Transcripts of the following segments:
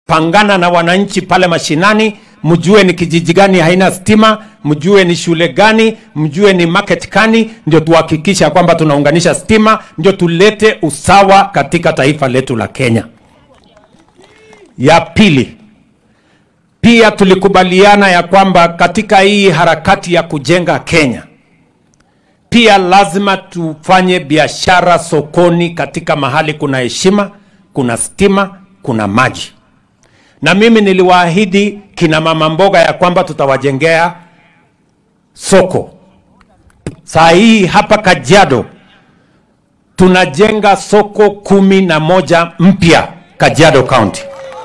pangana na wananchi pale mashinani, mjue ni kijiji gani haina stima, mjue ni shule gani, mjue ni market gani, ndio tuhakikisha kwamba tunaunganisha stima, ndio tulete usawa katika taifa letu la Kenya. Ya pili, pia tulikubaliana ya kwamba katika hii harakati ya kujenga Kenya, pia lazima tufanye biashara sokoni katika mahali kuna heshima, kuna stima, kuna maji. Na mimi niliwaahidi kina mama mboga ya kwamba tutawajengea soko. Saa hii hapa Kajiado tunajenga soko kumi na moja mpya Kajiado County.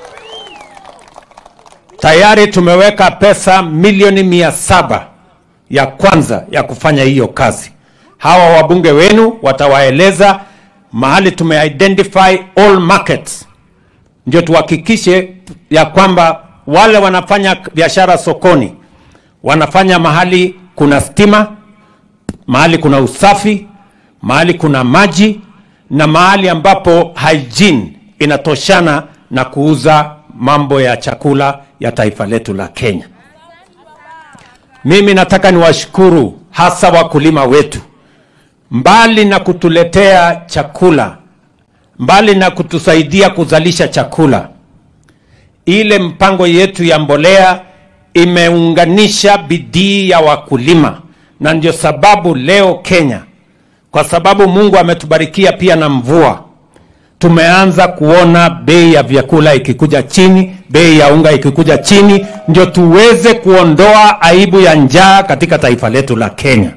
Tayari tumeweka pesa milioni mia saba ya kwanza ya kufanya hiyo kazi. Hawa wabunge wenu watawaeleza mahali tumeidentify all markets, ndio tuhakikishe ya kwamba wale wanafanya biashara sokoni wanafanya mahali kuna stima, mahali kuna usafi, mahali kuna maji na mahali ambapo hygiene inatoshana na kuuza mambo ya chakula ya taifa letu la Kenya. Mimi nataka niwashukuru hasa wakulima wetu, mbali na kutuletea chakula, mbali na kutusaidia kuzalisha chakula, ile mpango yetu ya mbolea imeunganisha bidii ya wakulima, na ndio sababu leo Kenya, kwa sababu Mungu ametubarikia pia na mvua, tumeanza kuona bei ya vyakula ikikuja chini, bei ya unga ikikuja chini, ndio tuweze kuondoa aibu ya njaa katika taifa letu la Kenya.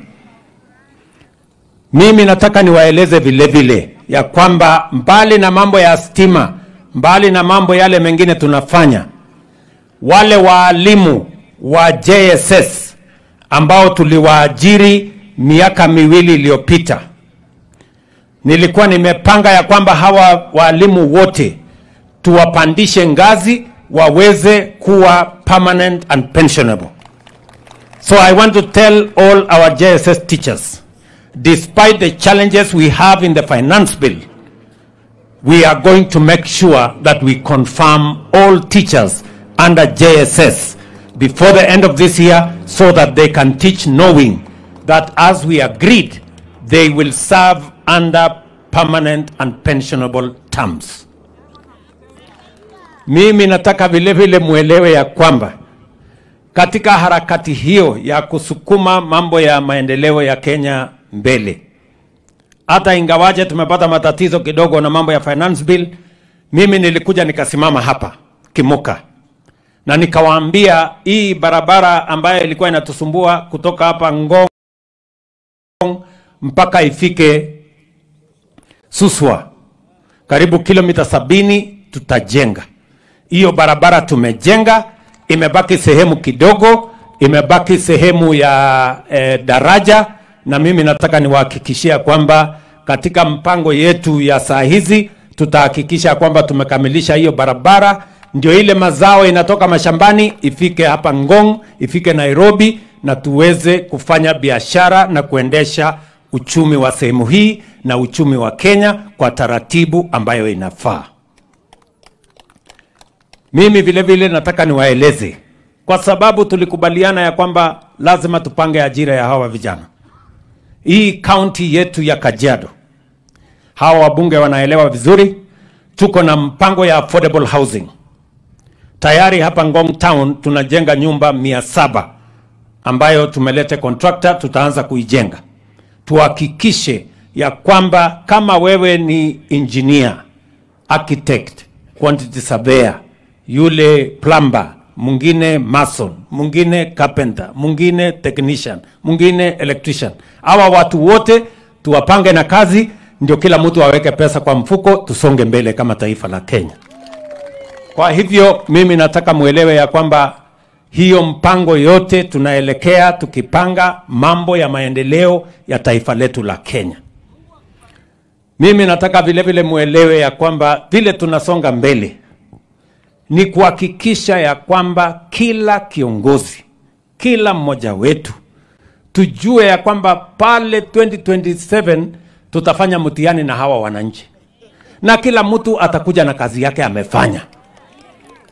Mimi nataka niwaeleze vile vile ya kwamba mbali na mambo ya stima, mbali na mambo yale mengine tunafanya, wale waalimu wa JSS ambao tuliwaajiri miaka miwili iliyopita, nilikuwa nimepanga ya kwamba hawa waalimu wote tuwapandishe ngazi waweze kuwa permanent and pensionable. So I want to tell all our JSS teachers, despite the challenges we have in the finance bill, we are going to make sure that we confirm all teachers under JSS before the end of this year so that they can teach knowing that as we agreed, they will serve under permanent and pensionable terms. Mimi nataka vile vile mwelewe ya kwamba katika harakati hiyo ya kusukuma mambo ya maendeleo ya Kenya mbele, hata ingawaje tumepata matatizo kidogo na mambo ya finance bill, mimi nilikuja nikasimama hapa Kimuka na nikawaambia hii barabara ambayo ilikuwa inatusumbua kutoka hapa Ngong mpaka ifike Suswa, karibu kilomita sabini tutajenga hiyo barabara. Tumejenga, imebaki sehemu kidogo, imebaki sehemu ya eh, daraja, na mimi nataka niwahakikishia kwamba katika mpango yetu ya saa hizi tutahakikisha kwamba tumekamilisha hiyo barabara ndio ile mazao inatoka mashambani ifike hapa Ngong, ifike Nairobi, na tuweze kufanya biashara na kuendesha uchumi wa sehemu hii na uchumi wa Kenya kwa taratibu ambayo inafaa. Mimi vile vile nataka niwaeleze, kwa sababu tulikubaliana ya kwamba lazima tupange ajira ya hawa vijana. Hii kaunti yetu ya Kajiado, hawa wabunge wanaelewa vizuri, tuko na mpango ya affordable housing tayari hapa Ngong Town tunajenga nyumba mia saba ambayo tumelete contractor, tutaanza kuijenga. Tuhakikishe ya kwamba kama wewe ni engineer, architect, quantity surveyor, yule plumber, mwingine mason, mwingine carpenter, mwingine technician, mwingine electrician, hawa watu wote tuwapange na kazi, ndio kila mtu aweke pesa kwa mfuko, tusonge mbele kama taifa la Kenya. Kwa hivyo mimi nataka mwelewe ya kwamba hiyo mpango yote tunaelekea tukipanga mambo ya maendeleo ya taifa letu la Kenya. Mimi nataka vile vile mwelewe ya kwamba vile tunasonga mbele ni kuhakikisha ya kwamba kila kiongozi, kila mmoja wetu tujue ya kwamba pale 2027 tutafanya mtihani na hawa wananchi, na kila mtu atakuja na kazi yake amefanya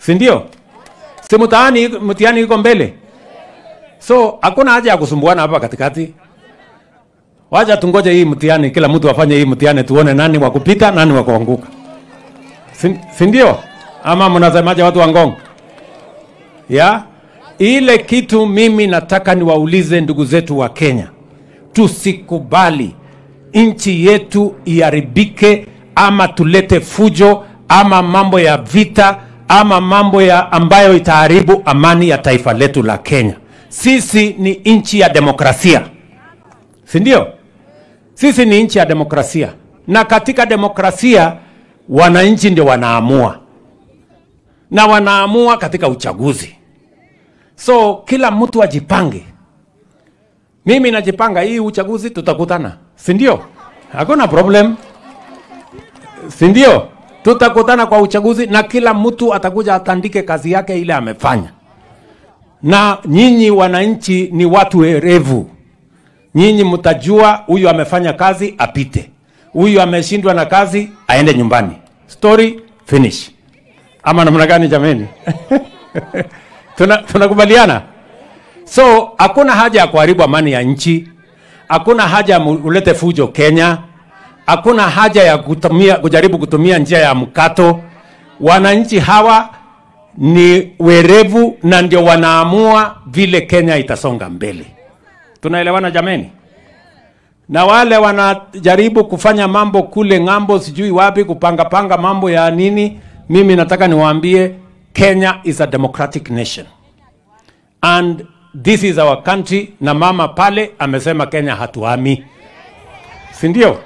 si ndio? Si mtaani mtihani iko mbele, so hakuna haja ya kusumbuana hapa katikati. Wacha tungoje hii mtihani, kila mtu afanye hii mtihani, tuone nani wa kupita, nani wa kuanguka, si si ndio? Ama mnasemaje watu wa Ngong? ya ile kitu mimi nataka niwaulize ndugu zetu wa Kenya, tusikubali nchi yetu iharibike, ama tulete fujo ama mambo ya vita ama mambo ya ambayo itaharibu amani ya taifa letu la Kenya. Sisi ni nchi ya demokrasia, si ndio? Sisi ni nchi ya demokrasia, na katika demokrasia wananchi ndio wanaamua na wanaamua katika uchaguzi. So kila mtu ajipange. Mimi najipanga, hii uchaguzi tutakutana, si ndio? Hakuna problem, si ndio? Tutakutana kwa uchaguzi na kila mtu atakuja atandike kazi yake ile amefanya. Na nyinyi wananchi ni watu werevu, nyinyi mtajua huyu amefanya kazi apite, huyu ameshindwa na kazi aende nyumbani. Story finish. Ama namna gani jameni? Tuna- tunakubaliana so hakuna haja ya kuharibu amani ya nchi hakuna haja ya mu- ulete fujo kenya hakuna haja ya kutumia, kujaribu kutumia njia ya mkato wananchi hawa ni werevu na ndio wanaamua vile kenya itasonga mbele tunaelewana jameni na wale wanajaribu kufanya mambo kule ng'ambo sijui wapi kupangapanga mambo ya nini mimi nataka niwaambie kenya is a democratic nation and this is our country na mama pale amesema kenya hatuami si ndio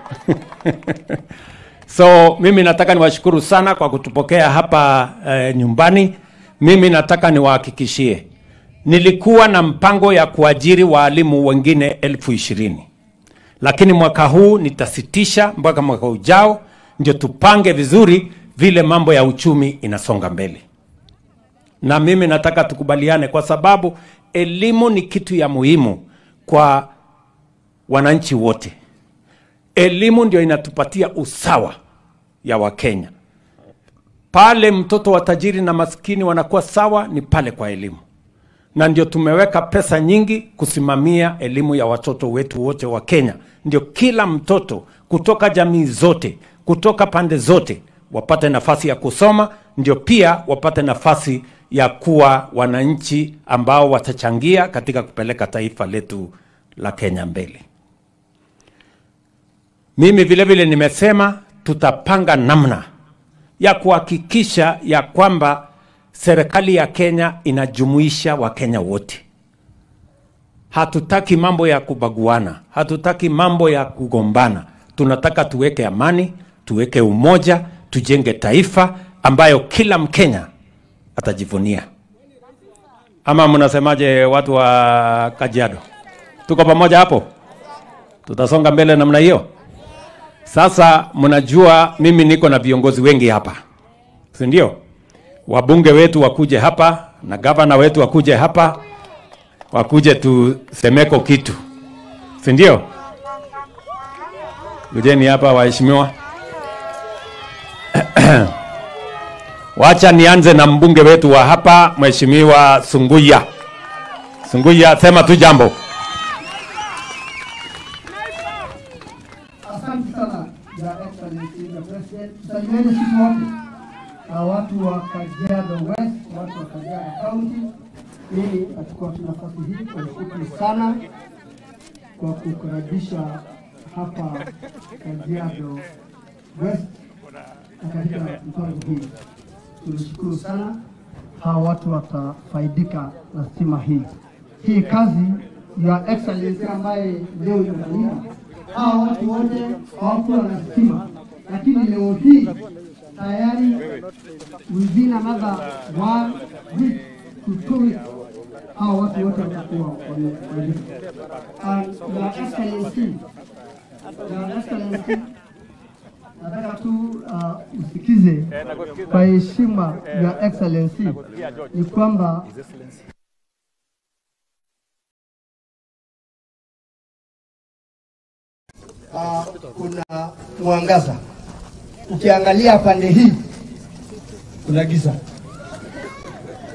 so mimi nataka niwashukuru sana kwa kutupokea hapa eh, nyumbani mimi nataka niwahakikishie nilikuwa na mpango ya kuajiri waalimu wengine elfu ishirini lakini mwaka huu nitasitisha mpaka mwaka ujao ndio tupange vizuri vile mambo ya uchumi inasonga mbele na mimi nataka tukubaliane kwa sababu elimu ni kitu ya muhimu kwa wananchi wote elimu ndio inatupatia usawa ya wakenya pale mtoto wa tajiri na maskini wanakuwa sawa ni pale kwa elimu na ndio tumeweka pesa nyingi kusimamia elimu ya watoto wetu wote wa Kenya. Ndio kila mtoto kutoka jamii zote, kutoka pande zote wapate nafasi ya kusoma, ndio pia wapate nafasi ya kuwa wananchi ambao watachangia katika kupeleka taifa letu la Kenya mbele. Mimi vile vile nimesema tutapanga namna ya kuhakikisha ya kwamba serikali ya Kenya inajumuisha Wakenya wote. Hatutaki mambo ya kubaguana, hatutaki mambo ya kugombana. Tunataka tuweke amani, tuweke umoja, tujenge taifa ambayo kila Mkenya atajivunia. Ama mnasemaje, watu wa Kajiado? Tuko pamoja hapo? Tutasonga mbele namna hiyo. Sasa mnajua mimi niko na viongozi wengi hapa, si ndio? Wabunge wetu wakuje hapa na gavana wetu wakuje hapa, wakuje tusemeko kitu, si ndio? Kujeni hapa waheshimiwa. Wacha nianze na mbunge wetu wa hapa, Mheshimiwa Sunguya. Sunguya, sema tu jambo. Asante sana Your Excellency the President. Salimieni sisi wote na watu wa Kajiado West, watu wa Kajiado County. Mimi nachukua tu nafasi hii kuwashukuru sana kwa kukaribisha hapa Kajiado West na katika mpango hii. Tunashukuru sana, hawa watu watafaidika na stima hii. Hii kazi ya Excellency ambaye leo inafanyika, hawa watu wote hawakuwa na stima, lakini leo hii tayari within another one week to two weeks hawa watu wote watakuwa wamefaidika. And Your Excellency, Your Excellency, nataka tu uh, usikize kwa heshima ya Excellency ni kwamba uh, kuna mwangaza. Ukiangalia pande hii kuna giza,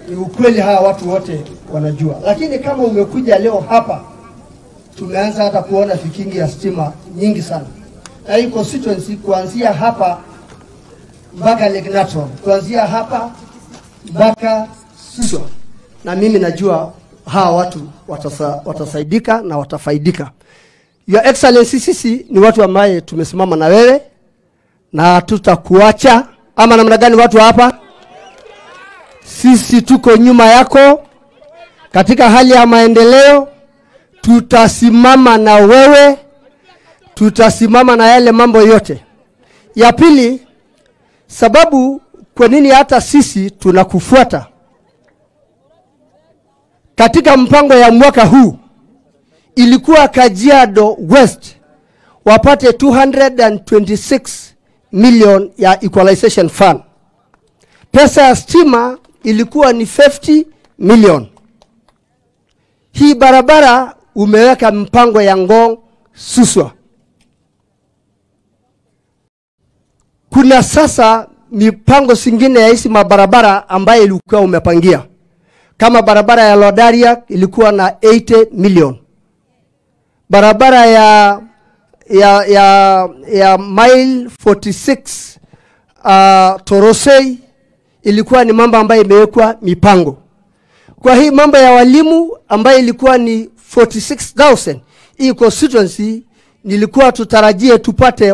ni ukweli, hawa watu wote wanajua. Lakini kama umekuja leo hapa, tumeanza hata kuona vikingi ya stima nyingi sana, na hii constituency kuanzia hapa mpaka Lake Natron, kuanzia hapa mpaka Suswa, na mimi najua hawa watu watasa, watasaidika na watafaidika. Your Excellency, sisi ni watu ambaye tumesimama na wewe na tutakuacha ama namna gani? Watu hapa sisi tuko nyuma yako katika hali ya maendeleo, tutasimama na wewe, tutasimama na yale mambo yote. Ya pili, sababu kwa nini hata sisi tunakufuata katika mpango ya mwaka huu ilikuwa Kajiado West wapate 226 million ya equalization fund. Pesa ya stima ilikuwa ni 50 million. Hii barabara umeweka mpango ya Ngong Suswa. Kuna sasa mipango zingine ya hizi mabarabara ambayo ilikuwa umepangia kama barabara ya Lodaria ilikuwa na 80 million. Barabara ya ya ya ya mile 46 uh, Torosei ilikuwa ni mambo ambayo imewekwa mipango. Kwa hii mambo ya walimu ambayo ilikuwa ni 46000 hii constituency nilikuwa tutarajie tupate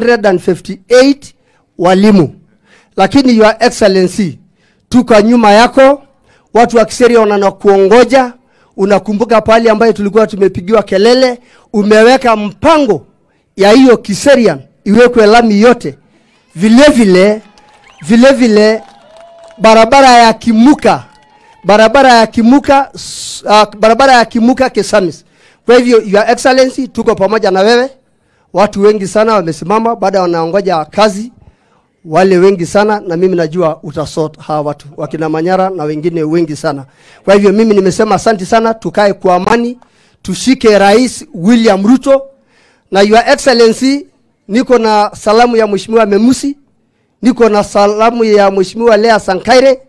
158 walimu, lakini your excellency, tuko nyuma yako. Watu wa Kiseria wanakuongoja. Unakumbuka pale ambayo tulikuwa tumepigiwa kelele, umeweka mpango ya hiyo Kiserian iwekwe lami yote, vile vile vile vile barabara ya Kimuka, barabara ya Kimuka, uh, barabara ya Kimuka Kesamis. Kwa hivyo your excellency, tuko pamoja na wewe. Watu wengi sana wamesimama, baada wanaongoja kazi, wale wengi sana, na mimi najua utasort hawa watu wakina Manyara na wengine wengi sana. Kwa hivyo mimi nimesema asante sana, tukae kwa amani, tushike Rais William Ruto na your excellency, niko na salamu ya mheshimiwa Memusi, niko na salamu ya mheshimiwa Lea Sankaire,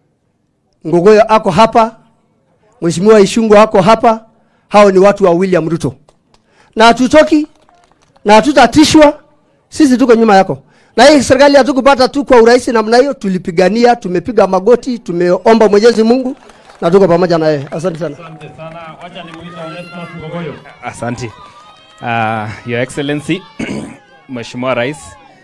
Ngogoyo ako hapa, mheshimiwa Ishungu ako hapa. Hao ni watu wa William Ruto, na hatutoki na hatutatishwa. Sisi tuko nyuma yako, na hii serikali hatukupata tu kwa urahisi namna hiyo, tulipigania, tumepiga magoti, tumeomba Mwenyezi Mungu na tuko pamoja na yeye. Asante sana. Asante sana. Wacha nimuite Onesmus Ngogoyo. Asante. Uh, Your Excellency, Mheshimiwa Rais,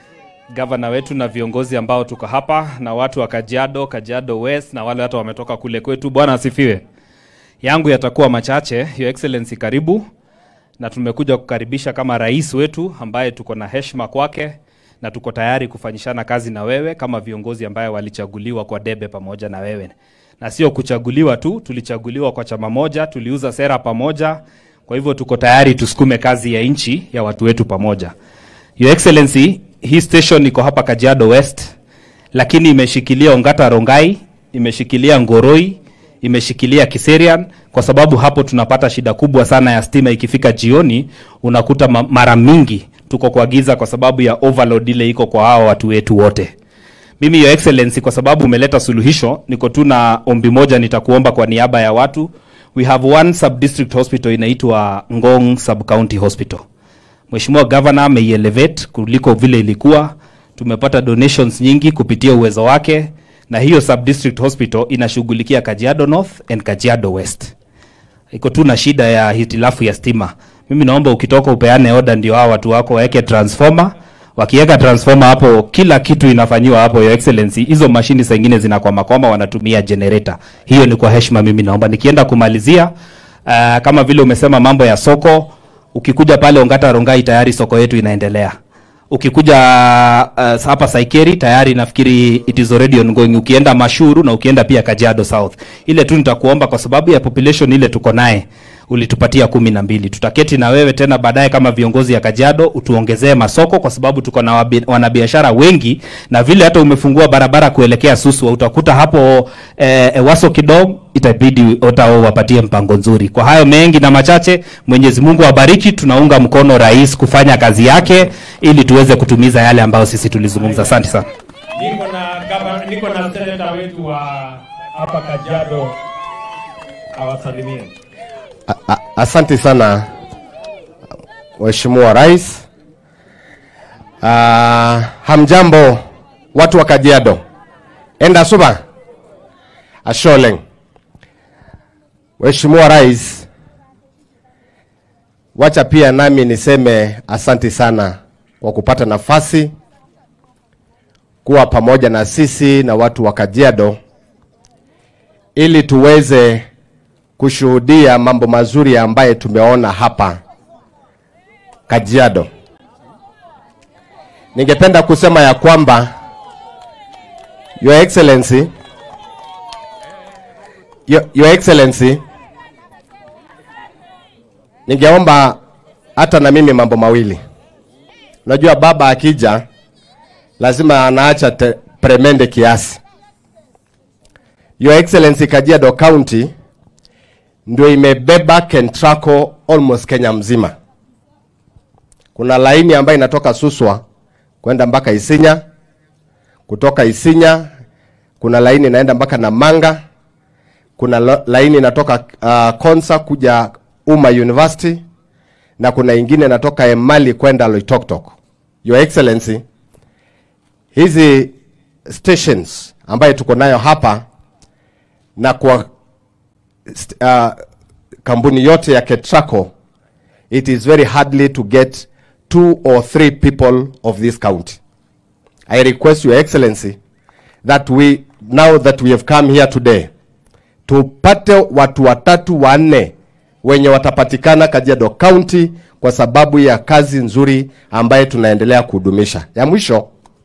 gavana wetu na viongozi ambao tuko hapa na watu wa Kajiado, Kajiado West na wale watu wametoka kule kwetu, Bwana asifiwe. Yangu yatakuwa machache. Your Excellency, karibu na tumekuja kukaribisha kama rais wetu ambaye tuko na heshima kwake na tuko tayari kufanyishana kazi na wewe kama viongozi ambaye walichaguliwa kwa debe pamoja na wewe, na sio kuchaguliwa tu, tulichaguliwa kwa chama moja, tuliuza sera pamoja. Kwa hivyo tuko tayari tusukume kazi ya nchi ya watu wetu pamoja. Your Excellency, hii station iko hapa Kajiado West, lakini imeshikilia Ongata Rongai, imeshikilia Ngoroi, imeshikilia Kiserian kwa sababu hapo tunapata shida kubwa sana ya stima. Ikifika jioni, unakuta ma- mara mingi tuko kwa giza kwa sababu ya overload ile iko kwa hao watu wetu wote. Mimi Your Excellency, kwa sababu umeleta suluhisho, niko tu na ombi moja nitakuomba kwa niaba ya watu. We have one sub district hospital inaitwa Ngong Sub County Hospital. Mheshimiwa Governor ameielevate kuliko vile ilikuwa. Tumepata donations nyingi kupitia uwezo wake, na hiyo sub district hospital inashughulikia Kajiado North and Kajiado West. Iko tu na shida ya hitilafu ya stima. Mimi naomba ukitoka upeane order, ndio hao watu wako waweke transformer. Wakiweka transformer hapo, kila kitu inafanyiwa hapo, Your Excellency. Hizo mashini zingine zinakwama kwama, wanatumia generator. Hiyo ni kwa heshima, mimi naomba nikienda kumalizia, uh, kama vile umesema mambo ya soko, ukikuja pale Ongata Rongai tayari soko yetu inaendelea. Ukikuja uh, hapa Saikeri tayari nafikiri it is already ongoing. Ukienda Mashuru na ukienda pia Kajiado South, ile tu nitakuomba kwa sababu ya population ile tuko naye ulitupatia kumi na mbili. Tutaketi na wewe tena baadaye kama viongozi ya Kajiado utuongezee masoko, kwa sababu tuko na wabi- wanabiashara wengi, na vile hata umefungua barabara kuelekea Suswa, utakuta hapo eh, eh, Waso Kidong, itabidi utao wapatie mpango nzuri. Kwa hayo mengi na machache, Mwenyezi Mungu awabariki. Tunaunga mkono rais kufanya kazi yake ili tuweze kutumiza yale ambayo sisi tulizungumza. Asante sana. Niko na gava- niko na seneta wetu wa hapa Kajiado awasalimie. A- a- Asante sana Mheshimiwa Rais. Uh, hamjambo watu wa Kajiado. Enda suba. Asholeng. Mheshimiwa Rais, wacha pia nami niseme asante sana kwa kupata nafasi kuwa pamoja na sisi na watu wa Kajiado ili tuweze kushuhudia mambo mazuri ambaye tumeona hapa Kajiado. Ningependa kusema ya kwamba Your Excellency Your, Your Excellency ningeomba hata na mimi mambo mawili. Unajua baba akija lazima anaacha te- premende kiasi. Your Excellency Kajiado County ndio imebeba Kentraco almost Kenya mzima. Kuna laini ambayo inatoka Suswa kwenda mpaka Isinya, kutoka Isinya kuna laini inaenda mpaka Namanga, kuna lo- laini inatoka uh, Konsa kuja Uma University na kuna ingine inatoka Emali kwenda Loitoktok. Your Excellency, hizi stations ambayo tuko nayo hapa na kwa st- uh, kampuni yote ya Ketraco, it is very hardly to get two or three people of this county. I request your excellency that we now that we have come here today tupate watu watatu wanne wenye watapatikana Kajiado County kwa sababu ya kazi nzuri ambaye tunaendelea kuhudumisha. Ya mwisho,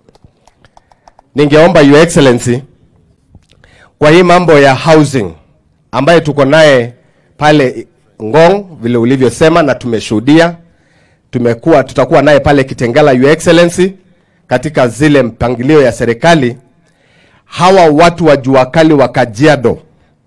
ningeomba your excellency kwa hii mambo ya housing ambaye tuko naye pale Ngong vile ulivyosema na tumeshuhudia, tumekuwa tutakuwa naye pale Kitengela, your excellency, katika zile mpangilio ya serikali. Hawa watu wa jua kali wa Kajiado,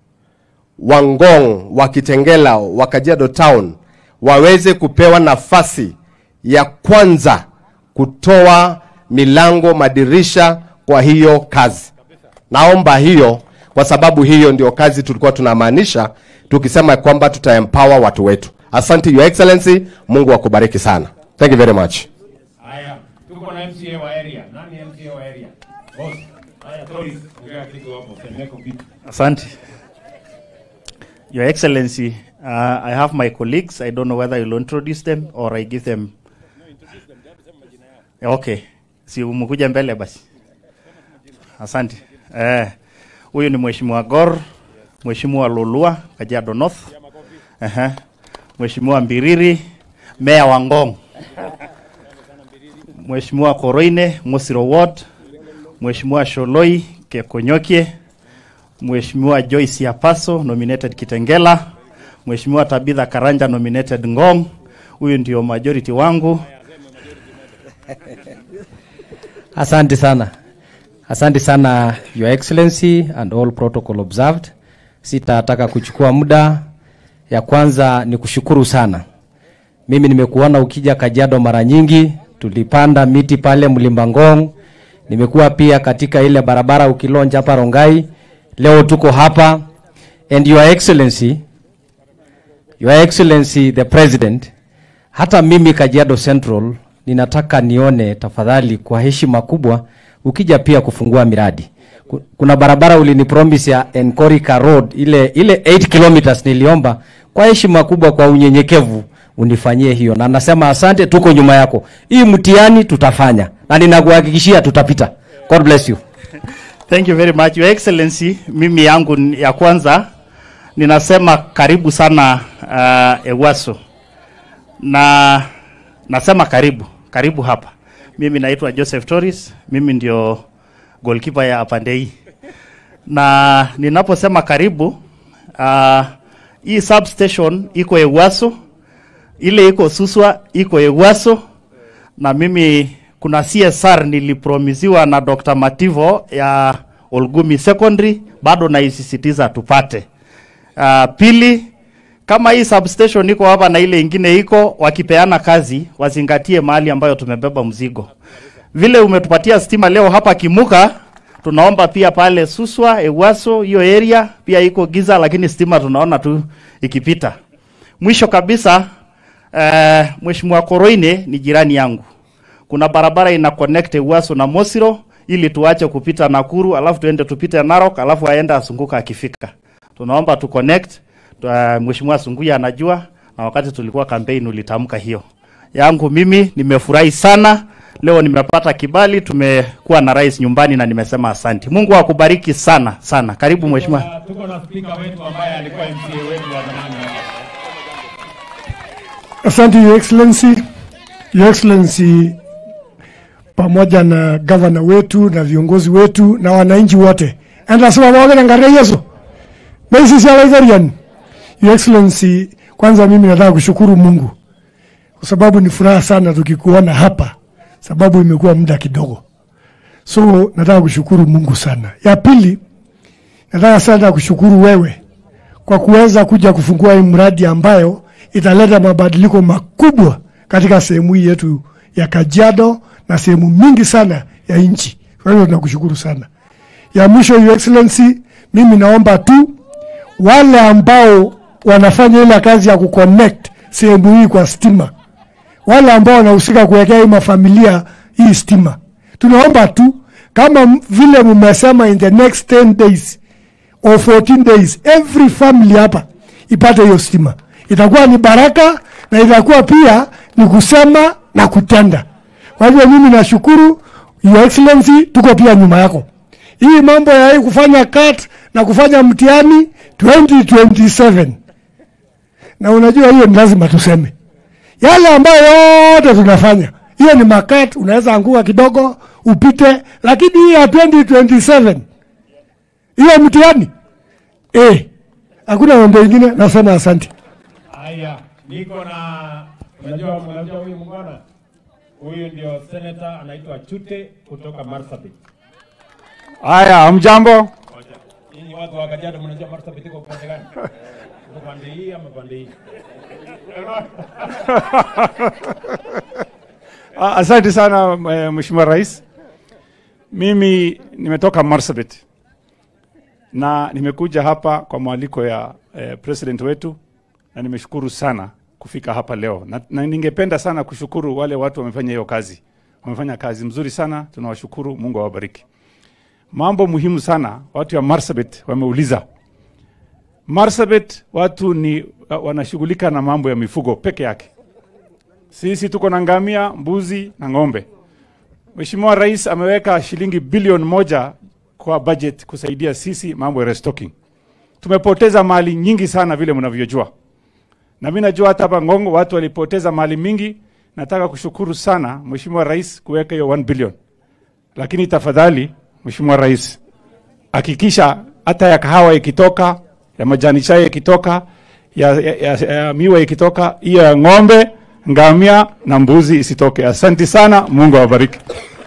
wa Ngong, wa Kitengela, wa Kajiado town waweze kupewa nafasi ya kwanza kutoa milango, madirisha kwa hiyo kazi. Naomba hiyo kwa sababu hiyo ndio kazi tulikuwa tunamaanisha tukisema kwamba tutaempower watu wetu. Asante your excellency, Mungu akubariki sana. Thank you very much. Haya, tuko na MCA wa area. Nani MCA wa area? Boss. Haya, Toris, ongea kitu hapo, semeko kitu. Asante. Your Excellency, uh, I have my colleagues. I don't know whether you'll introduce them or I give them. Okay. Si umekuja mbele basi. Asante. Eh, huyu ni Mheshimiwa Gor, Mheshimiwa Lolua, Kajiado North. Aha. Mheshimiwa Mbiriri, Meya wa Ngong. Mheshimiwa Koroine, Mosiro Ward. Mheshimiwa Sholoi, Kekonyokie. Mheshimiwa Joyce Yapaso nominated Kitengela, Mheshimiwa Tabitha Karanja nominated Ngong. Huyu ndio majority wangu. Asante sana. Asante sana Your Excellency and all protocol observed. Sitataka kuchukua muda. Ya kwanza ni kushukuru sana. Mimi nimekuona ukija Kajiado mara nyingi, tulipanda miti pale Mlimbangong. Nimekuwa pia katika ile barabara ukilonja hapa Rongai. Leo tuko hapa and Your Excellency, Your Excellency the President, hata mimi Kajiado Central ninataka nione tafadhali, kwa heshima kubwa, ukija pia kufungua miradi. Ku- Kuna barabara ulinipromise ya Enkorika Road ile ile 8 kilometers, niliomba kwa heshima kubwa, kwa unyenyekevu unifanyie hiyo, na nasema asante, tuko nyuma yako. Hii mtihani tutafanya na ninakuhakikishia tutapita. God bless you. Thank you very much Your Excellency. Mimi yangu ni- ya kwanza ninasema karibu sana uh, Ewaso. Na nasema karibu, karibu hapa. Mimi naitwa Joseph Torres, mimi ndio goalkeeper ya Apandei. Na ninaposema karibu uh, hii substation iko Ewaso, ile iko Suswa iko Ewaso na mimi kuna CSR nilipromisiwa na Dr. Mativo ya Olgumi Secondary, bado naisisitiza tupate. Uh, pili, kama hii substation iko hapa na ile ingine iko, wakipeana kazi wazingatie mahali ambayo tumebeba mzigo. Vile umetupatia stima leo hapa Kimuka, Tunaomba pia pale Suswa, Ewaso, hiyo area pia iko giza, lakini stima tunaona tu ikipita. Mwisho kabisa, uh, Mheshimiwa Koroine ni jirani yangu. Kuna barabara ina connect Ewaso na Mosiro ili tuache kupita Nakuru, alafu tuende tupite Narok, alafu aende asunguka akifika. Tunaomba tu connect. Uh, Mheshimiwa Sunguya anajua na wakati tulikuwa campaign ulitamka hiyo. Yangu mimi nimefurahi sana. Leo nimepata kibali, tumekuwa na rais nyumbani na nimesema asante. Mungu akubariki sana sana. Karibu mheshimiwa. Na tuko na spika wetu ambaye alikuwa MCA wetu wa zamani hapa. Asante Your Excellency, Your Excellency, pamoja na gavana wetu na viongozi wetu na wananchi wote, andasema pamoja na ngare Yesu Maisi Salaizarian. Your Excellency, kwanza mimi nataka kushukuru Mungu kwa sababu ni furaha sana tukikuona hapa, sababu imekuwa muda kidogo, so nataka kushukuru Mungu sana. Ya pili, nataka sana kushukuru wewe kwa kuweza kuja kufungua hii mradi ambayo italeta mabadiliko makubwa katika sehemu hii yetu ya Kajiado na sehemu mingi sana ya nchi. Kwa hiyo tunakushukuru sana. Ya mwisho, Your Excellency, mimi naomba tu wale ambao wanafanya ile kazi ya kuconnect sehemu hii kwa stima, wale ambao wanahusika kuwekea hii mafamilia hii stima, tunaomba tu kama m- vile mmesema in the next 10 days or 14 days every family hapa ipate hiyo stima. Itakuwa ni baraka na itakuwa pia ni kusema na kutenda. Kwa hivyo mimi nashukuru Your Excellency, tuko pia nyuma yako. Hii mambo ya hii kufanya cut na kufanya mtihani 2027 na unajua hiyo ni lazima tuseme yale ambayo yote tunafanya, hiyo ni makat, unaweza anguka kidogo upite, lakini hii ya 2027 hiyo mtihani eh, hakuna mambo ingine. Nasema asante. Haya, niko na unajua, unajua huyu mngwana huyu ndio senator anaitwa Chute kutoka Marsabit. Haya, hamjambo. Ngoja. Nyinyi watu wa Kajiado mnajua Marsabit iko upande gani? Iko pande hii ama pande hii? Ah, Asante sana eh, Mheshimiwa Rais. Mimi nimetoka Marsabit na nimekuja hapa kwa mwaliko ya eh, president wetu na nimeshukuru sana kufika hapa leo na, na ningependa sana kushukuru wale watu wamefanya hiyo kazi. Wamefanya kazi mzuri sana, tunawashukuru. Mungu awabariki. Mambo muhimu sana watu wa Marsabit wameuliza. Marsabit watu ni wanashughulika na mambo ya mifugo peke yake. Sisi tuko na ngamia, mbuzi na ng'ombe. Mheshimiwa Rais ameweka shilingi bilioni moja kwa budget kusaidia sisi mambo ya restocking. Tumepoteza mali nyingi sana vile mnavyojua, na mimi najua hata hapa Ngongo watu walipoteza mali mingi. Nataka kushukuru sana Mheshimiwa Rais kuweka hiyo 1 billion, lakini tafadhali Mheshimiwa Rais hakikisha hata ya kahawa ikitoka, ya majani chai ikitoka, ya, ya, ya, ya miwa ikitoka, hiyo ya ng'ombe, ngamia na mbuzi isitoke. Asante sana, Mungu awabariki.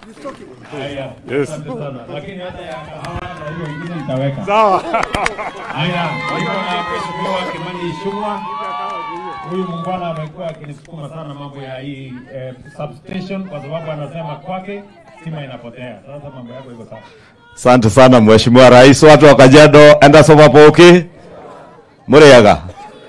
Haya, Yes. asante sana. Lakini hata ya kahawa na hiyo ingine nitaweka. Sawa. Haya, niko na Mheshimiwa Kimani Ichung'wa. Huyu muungwana amekuwa akinisukuma sana mambo ya hii eh, substation kwa sababu anasema kwake stima inapotea. Sasa mambo yako iko sawa. Asante sana Mheshimiwa Rais, watu wa Kajiado, enda soma poki muriaga.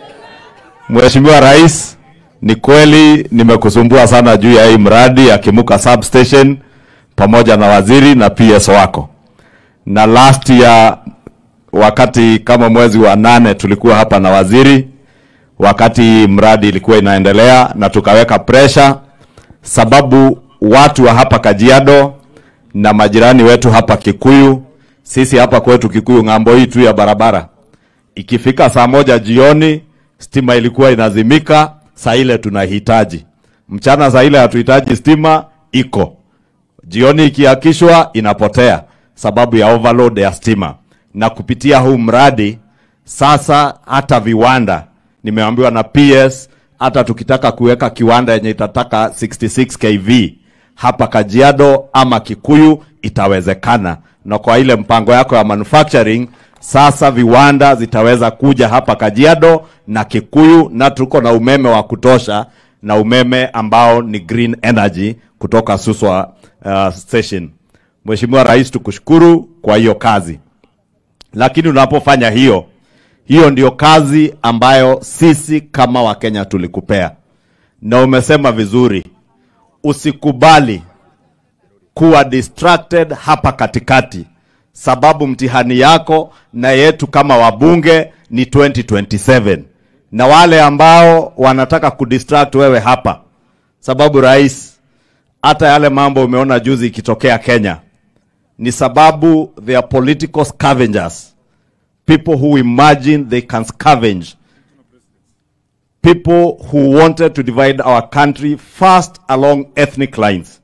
Mheshimiwa Rais, ni kweli nimekusumbua sana juu ya hii mradi ya Kimuka substation pamoja na waziri na PS wako, na last year wakati kama mwezi wa nane tulikuwa hapa na waziri wakati mradi ilikuwa inaendelea, na tukaweka pressure sababu watu wa hapa Kajiado na majirani wetu hapa Kikuyu, sisi hapa kwetu Kikuyu ng'ambo hii tu ya barabara, ikifika saa moja jioni stima ilikuwa inazimika, saa ile tunahitaji mchana, saa ile hatuhitaji stima, iko jioni ikiakishwa inapotea sababu ya overload ya stima. Na kupitia huu mradi sasa, hata viwanda nimeambiwa na PS, hata tukitaka kuweka kiwanda yenye itataka 66 kV hapa Kajiado ama Kikuyu itawezekana, na kwa ile mpango yako ya manufacturing sasa viwanda zitaweza kuja hapa Kajiado na Kikuyu, na tuko na umeme wa kutosha na umeme ambao ni green energy kutoka Suswa uh, station. Mheshimiwa Rais, tukushukuru kwa hiyo kazi. Lakini unapofanya hiyo, hiyo ndio kazi ambayo sisi kama Wakenya tulikupea, na umesema vizuri, usikubali kuwa distracted hapa katikati, sababu mtihani yako na yetu kama wabunge ni 2027 na wale ambao wanataka kudistract wewe hapa, sababu rais, hata yale mambo umeona juzi ikitokea Kenya ni sababu they are political scavengers, people who imagine they can scavenge, people who wanted to divide our country first along ethnic lines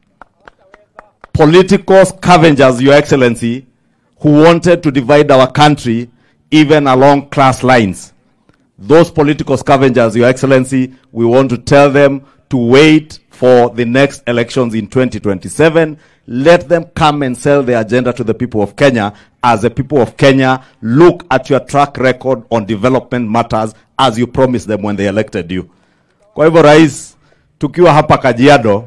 political scavengers, Your Excellency, who wanted to divide our country even along class lines. Those political scavengers, Your Excellency, we want to tell them to wait for the next elections in 2027. Let them come and sell their agenda to the people of Kenya as the people of Kenya look at your track record on development matters as you promised them when they elected you. Kwa hivyo rais, tukiwa hapa Kajiado,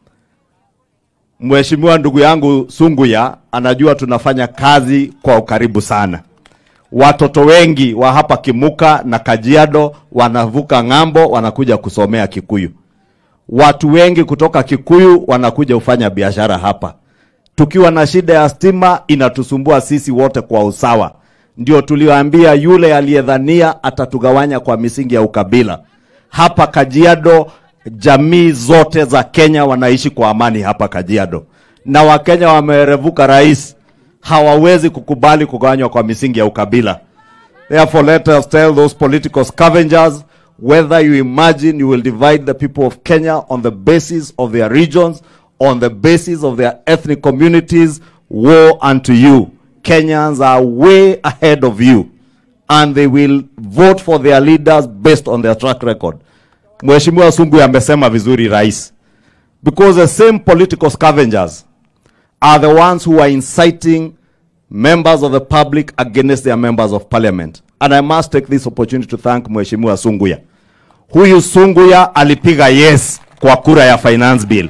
Mheshimiwa ndugu yangu Sunguya anajua tunafanya kazi kwa ukaribu sana. Watoto wengi wa hapa Kimuka na Kajiado wanavuka ng'ambo wanakuja kusomea Kikuyu. Watu wengi kutoka Kikuyu wanakuja kufanya biashara hapa. Tukiwa na shida ya stima inatusumbua sisi wote kwa usawa. Ndio tulioambia yule aliyedhania atatugawanya kwa misingi ya ukabila. Hapa Kajiado jamii zote za Kenya wanaishi kwa amani hapa Kajiado, na Wakenya wamerevuka rais, hawawezi kukubali kugawanywa kwa misingi ya ukabila. Therefore, let us tell those political scavengers whether you imagine you will divide the people of Kenya on the basis of their regions, on the basis of their ethnic communities, woe unto you. Kenyans are way ahead of you, and they will vote for their leaders based on their track record. Mheshimiwa Sungu amesema vizuri rais, because the same political scavengers are the ones who are inciting members of the public against their members of parliament. And I must take this opportunity to thank Mheshimiwa Sunguya. Huyu Sunguya alipiga yes kwa kura ya finance bill,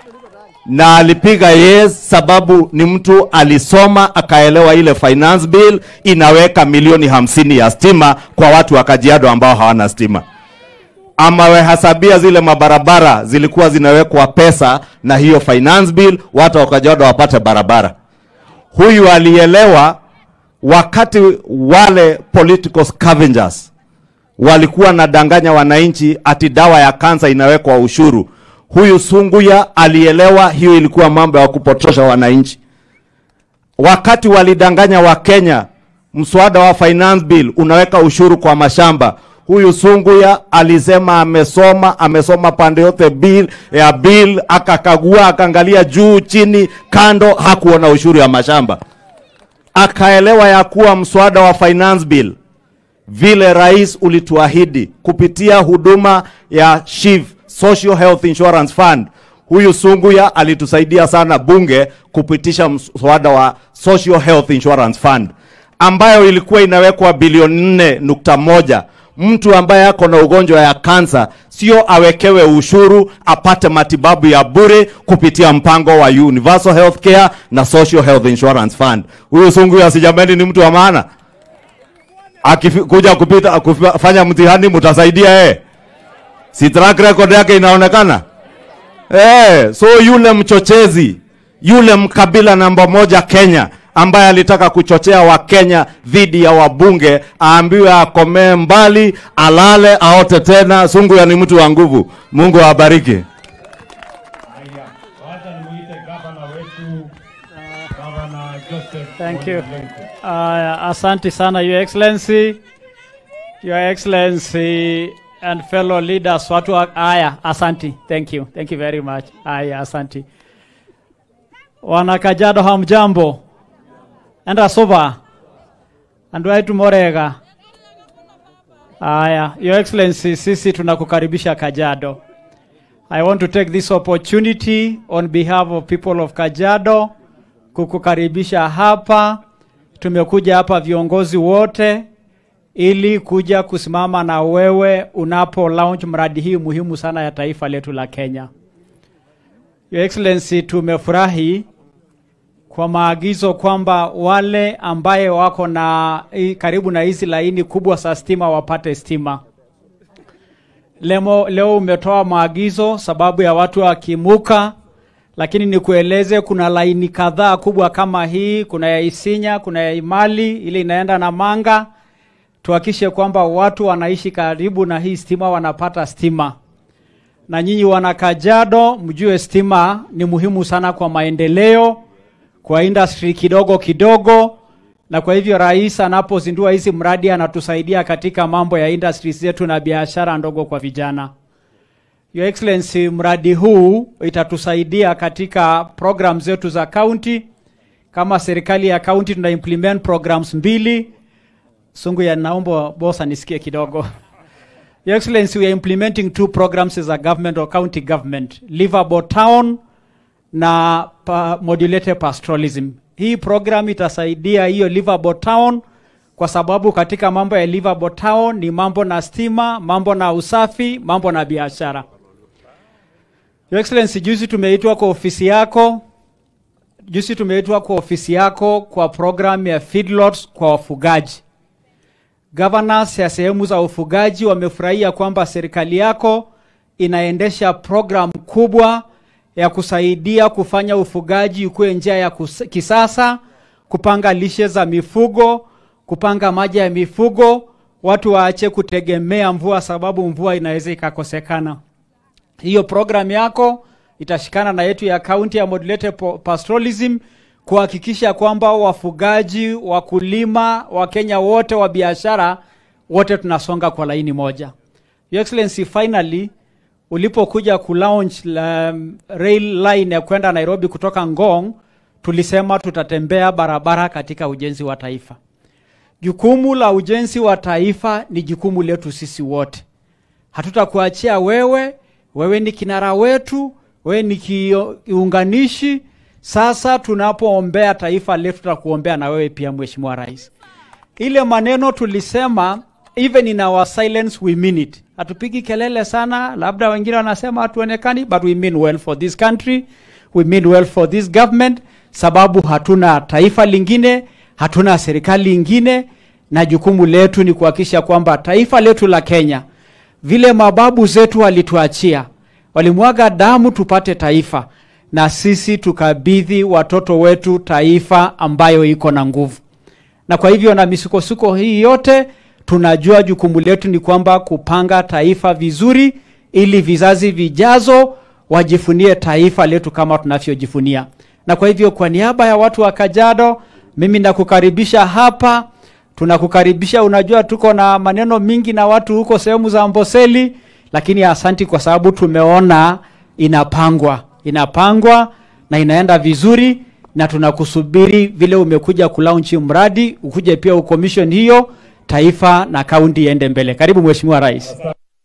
na alipiga yes sababu ni mtu alisoma akaelewa ile finance bill inaweka milioni hamsini ya stima kwa watu wa Kajiado ambao hawana stima ama wehesabia zile mabarabara zilikuwa zinawekwa pesa na hiyo finance bill, watu wa Kajiado wapate barabara. Huyu alielewa wakati wale political scavengers walikuwa nadanganya wananchi ati dawa ya kansa inawekwa ushuru. Huyu Sunguya alielewa hiyo ilikuwa mambo ya kupotosha wananchi. Wakati walidanganya Wakenya mswada wa finance bill unaweka ushuru kwa mashamba huyu Sunguya alisema amesoma, amesoma pande yote bill ya bill, akakagua, akaangalia juu chini, kando, hakuona ushuru ya mashamba. Akaelewa ya kuwa mswada wa finance bill vile rais ulituahidi kupitia huduma ya SHIF, Social Health Insurance Fund. Huyu Sunguya alitusaidia sana bunge kupitisha mswada wa Social Health Insurance Fund ambayo ilikuwa inawekwa bilioni nne nukta moja mtu ambaye ako na ugonjwa ya kansa sio awekewe ushuru apate matibabu ya bure kupitia mpango wa Universal Health Care na Social Health Insurance Fund. Huyu Sunguya sijameni ni mtu wa maana, akikuja kupita kufanya mtihani mtasaidia eh? Si track record yake inaonekana eh? So yule mchochezi yule mkabila namba moja Kenya ambaye alitaka kuchochea Wakenya dhidi ya wabunge aambiwe akomee mbali, alale, aote tena. Sunguya ni mtu wa nguvu. Mungu awabariki. Thank you. Uh, asante sana, Your Excellency. Your Excellency and fellow leaders, watu wa, aya, asanti. Thank you. Thank you very much. Aya, asanti. Wana Kajiado hamjambo? Enda soba. Andu aitu morega. Aya, Your Excellency, sisi tunakukaribisha Kajiado. I want to take this opportunity on behalf of people of Kajiado kukukaribisha hapa. Tumekuja hapa viongozi wote ili kuja kusimama na wewe unapo launch mradi hii muhimu sana ya taifa letu la Kenya. Your Excellency, tumefurahi kwa maagizo kwamba wale ambaye wako na i- karibu na hizi laini kubwa za stima wapate stima. Lemo, leo umetoa maagizo sababu ya watu wakimuka, lakini nikueleze kuna laini kadhaa kubwa kama hii, kuna ya Isinya, kuna ya Imali ile inaenda na Manga. Tuhakishe kwamba watu wanaishi karibu na hii stima wanapata stima, na nyinyi wana Kajiado mjue stima ni muhimu sana kwa maendeleo, kwa industry kidogo kidogo, na kwa hivyo rais anapozindua hizi mradi anatusaidia katika mambo ya industries zetu na biashara ndogo kwa vijana. Your Excellency, mradi huu itatusaidia katika program zetu za county. Kama serikali ya county tuna implement programs mbili. Sungu ya naomba boss anisikie kidogo. Your Excellency, we are implementing two programs as a government or county government. Livable Town na pa, modulated pastoralism. Hii program itasaidia hiyo livable town kwa sababu katika mambo ya livable town ni mambo na stima, mambo na usafi, mambo na biashara. Your Excellency, juzi tumeitwa kwa ofisi yako, juzi tumeitwa kwa ofisi yako kwa program ya feedlots kwa wafugaji. Governors ya sehemu za ufugaji wamefurahia kwamba serikali yako inaendesha program kubwa ya kusaidia kufanya ufugaji ukuwe njia ya kus- kisasa, kupanga lishe za mifugo, kupanga maji ya mifugo, watu waache kutegemea mvua sababu mvua inaweza ikakosekana. Hiyo program yako itashikana na yetu ya kaunti ya modulated po- pastoralism kuhakikisha kwamba wafugaji, wakulima, Wakenya wote wa biashara wote tunasonga kwa laini moja. Your Excellency, finally ulipokuja kulaunch la, rail line ya kwenda Nairobi kutoka Ngong, tulisema tutatembea barabara katika ujenzi wa taifa. Jukumu la ujenzi wa taifa ni jukumu letu sisi wote. Hatutakuachia wewe, wewe ni kinara wetu, wewe ni kiunganishi. Sasa tunapoombea taifa letu, tutakuombea na wewe pia, Mheshimiwa Rais. Ile maneno tulisema, even in our silence we mean it. Hatupigi kelele sana, labda wengine wanasema hatuonekani, but we mean well for this country, we mean well for this government, sababu hatuna taifa lingine, hatuna serikali ingine, na jukumu letu ni kuhakikisha kwamba taifa letu la Kenya vile mababu zetu walituachia, walimwaga damu tupate taifa, na sisi tukabidhi watoto wetu taifa ambayo iko na nguvu. Na kwa hivyo na misukosuko hii yote, tunajua jukumu letu ni kwamba kupanga taifa vizuri, ili vizazi vijazo wajifunie taifa letu kama tunavyojifunia. Na kwa hivyo kwa niaba ya watu wa Kajiado, mimi nakukaribisha hapa tunakukaribisha. Unajua tuko na maneno mingi na watu huko sehemu za Amboseli, lakini asanti kwa sababu tumeona inapangwa, inapangwa na inaenda vizuri, na tunakusubiri vile umekuja kulaunchi mradi, ukuje pia ukomission hiyo, taifa na kaunti iende mbele. Karibu Mheshimiwa Rais.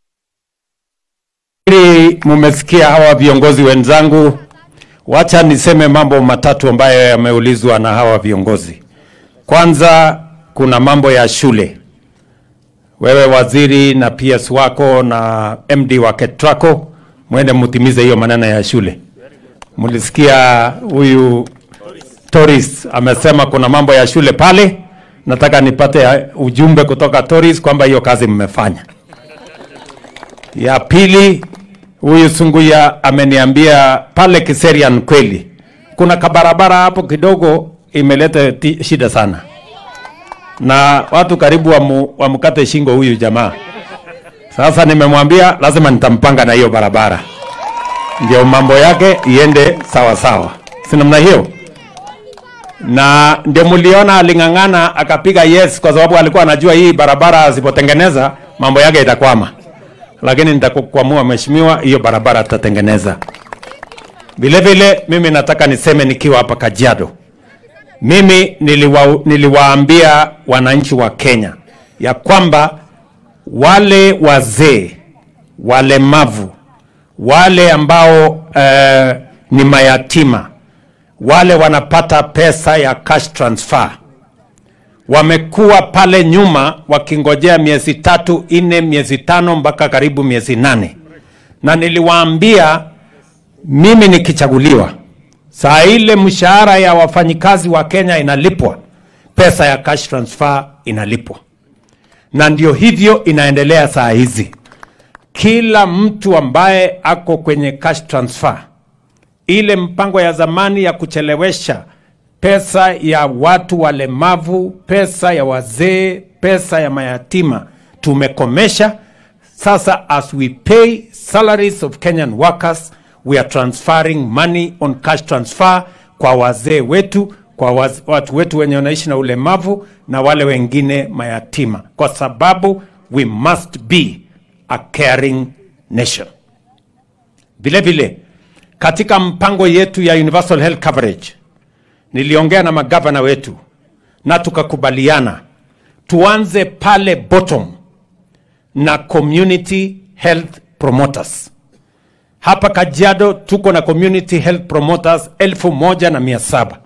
Ili mumesikia hawa viongozi wenzangu, wacha niseme mambo matatu ambayo yameulizwa na hawa viongozi. Kwanza, kuna mambo ya shule. Wewe waziri na PS wako na MD wa KETRACO mwende mutimize hiyo maneno ya shule. Mlisikia huyu Toris amesema kuna mambo ya shule pale. Nataka nipate ujumbe kutoka Toris kwamba hiyo kazi mmefanya. Ya pili, huyu Sunguya ameniambia pale Kiserian kweli kuna kabarabara hapo kidogo imeleta ti- shida sana, na watu karibu wamu, wamkate shingo huyu jamaa. Sasa nimemwambia lazima nitampanga na hiyo barabara, ndio mambo yake iende sawa sawa, si namna hiyo? na ndio mliona aling'ang'ana akapiga yes, kwa sababu alikuwa anajua hii barabara asipotengeneza mambo yake itakwama, lakini nitakukwamua mheshimiwa, hiyo barabara tutatengeneza. Vile vile mimi nataka niseme nikiwa hapa Kajiado, mimi niliwa, niliwaambia wananchi wa Kenya ya kwamba wale wazee, walemavu, wale ambao eh, ni mayatima wale wanapata pesa ya cash transfer wamekuwa pale nyuma wakingojea miezi tatu nne miezi tano mpaka karibu miezi nane na niliwaambia mimi nikichaguliwa saa ile mshahara ya wafanyikazi wa Kenya inalipwa, pesa ya cash transfer inalipwa, na ndio hivyo inaendelea saa hizi. Kila mtu ambaye ako kwenye cash transfer, ile mpango ya zamani ya kuchelewesha pesa ya watu walemavu, pesa ya wazee, pesa ya mayatima tumekomesha. Sasa as we pay salaries of Kenyan workers, we are transferring money on cash transfer kwa wazee wetu, kwa waz, watu wetu wenye wanaishi na ulemavu na wale wengine mayatima, kwa sababu we must be a caring nation. Vile vile katika mpango yetu ya universal health coverage niliongea na magavana wetu na tukakubaliana tuanze pale bottom na community health promoters. Hapa Kajiado tuko na community health promoters elfu moja na mia saba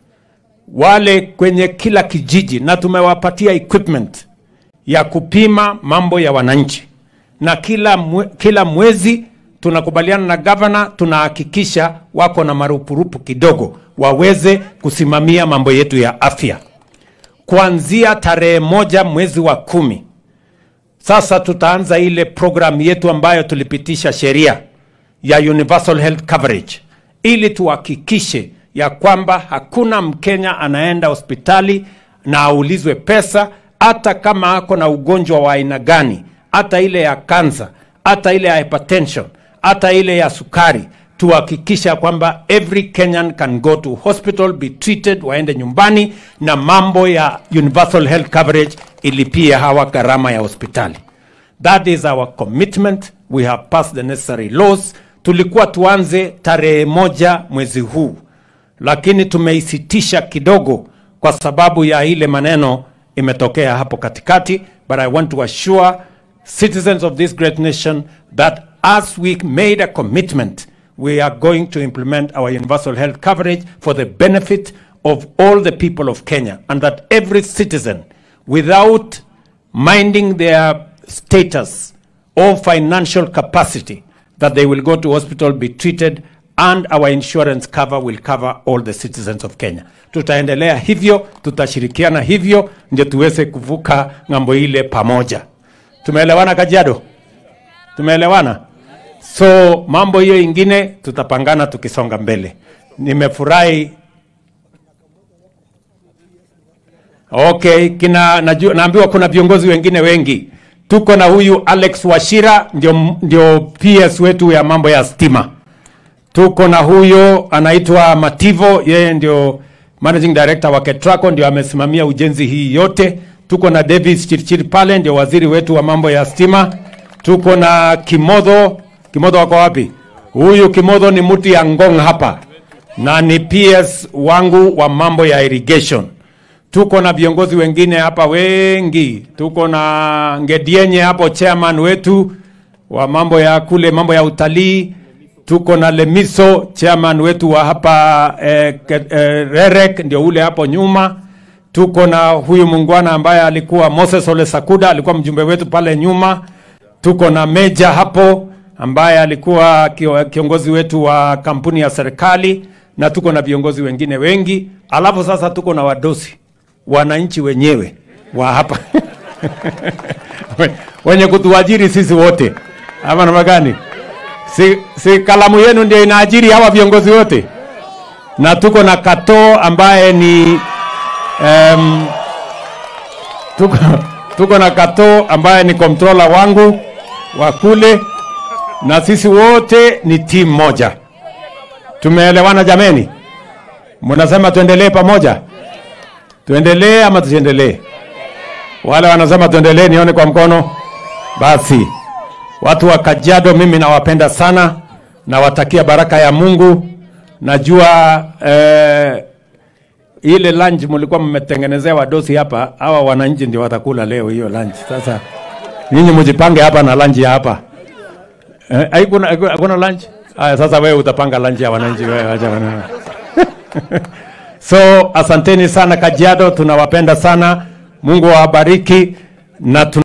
wale kwenye kila kijiji, na tumewapatia equipment ya kupima mambo ya wananchi, na kila, mwe, kila mwezi tunakubaliana na gavana, tunahakikisha wako na marupurupu kidogo waweze kusimamia mambo yetu ya afya kuanzia tarehe moja mwezi wa kumi. Sasa tutaanza ile program yetu ambayo tulipitisha sheria ya universal health coverage, ili tuhakikishe ya kwamba hakuna Mkenya anaenda hospitali na aulizwe pesa, hata kama ako na ugonjwa wa aina gani, hata ile ya kansa, hata ile ya hypertension, hata ile ya sukari tuhakikisha kwamba every Kenyan can go to hospital be treated, waende nyumbani, na mambo ya universal health coverage ilipie hawa gharama ya hospitali. That is our commitment. We have passed the necessary laws. Tulikuwa tuanze tarehe moja mwezi huu, lakini tumeisitisha kidogo kwa sababu ya ile maneno imetokea hapo katikati, but I want to assure citizens of this great nation that as we made a commitment we are going to implement our universal health coverage for the benefit of all the people of Kenya, and that every citizen, without minding their status or financial capacity, that they will go to hospital, be treated, and our insurance cover will cover all the citizens of Kenya. Tutaendelea hivyo, tutashirikiana hivyo, ndio tuweze kuvuka ng'ambo ile pamoja. Tumeelewana Kajiado? Tumeelewana? So mambo hiyo ingine tutapangana tukisonga mbele. Nimefurahi. Okay, kina najua, naambiwa kuna viongozi wengine wengi. Tuko na huyu Alex Washira ndio, ndio PS wetu ya mambo ya stima. Tuko na huyo anaitwa Mativo, yeye ndio managing director wa Ketraco, ndio amesimamia ujenzi hii yote. Tuko na Davis Chirchir pale, ndio waziri wetu wa mambo ya stima. Tuko na Kimodho Kimodho wako wapi? Huyu Kimodho ni mtu ya Ngong hapa na ni PS wangu wa mambo ya irrigation. Tuko na viongozi wengine hapa wengi. Tuko na Ngedienye hapo, chairman wetu wa mambo ya kule mambo ya utalii. Tuko na Lemiso, chairman wetu wa hapa eh, ke- eh, Rerek, ndio ule hapo nyuma. Tuko na huyu mungwana ambaye alikuwa Moses Ole Sakuda, alikuwa mjumbe wetu pale nyuma. Tuko na Meja hapo ambaye alikuwa kio- kiongozi wetu wa kampuni ya serikali na tuko na viongozi wengine wengi. Alafu sasa tuko na wadosi, wananchi wenyewe wa hapa wenye kutuajiri sisi wote, ama namna gani? Si, si kalamu yenu ndio inaajiri hawa viongozi wote, na tuko na Kato ambaye ni um, tuko, tuko na Kato ambaye ni controller wangu wa kule na sisi wote ni timu moja. Tumeelewana jameni? Mnasema tuendelee pamoja? Tuendelee ama tusiendelee? Wale wanasema tuendelee, nione kwa mkono. Basi watu wa Kajiado, mimi nawapenda sana, nawatakia baraka ya Mungu. Najua eh, ile lunch mlikuwa mmetengenezea wadosi hapa, hawa wananchi ndio watakula leo hiyo lunch. Sasa nyinyi mjipange hapa na lunch ya hapa. Eh, haikuna haikuna- hakuna lunch? Aya, sasa wewe utapanga lunch ya wananchi wewe, acha wana. So asanteni sana Kajiado, tunawapenda sana. Mungu awabariki na tuna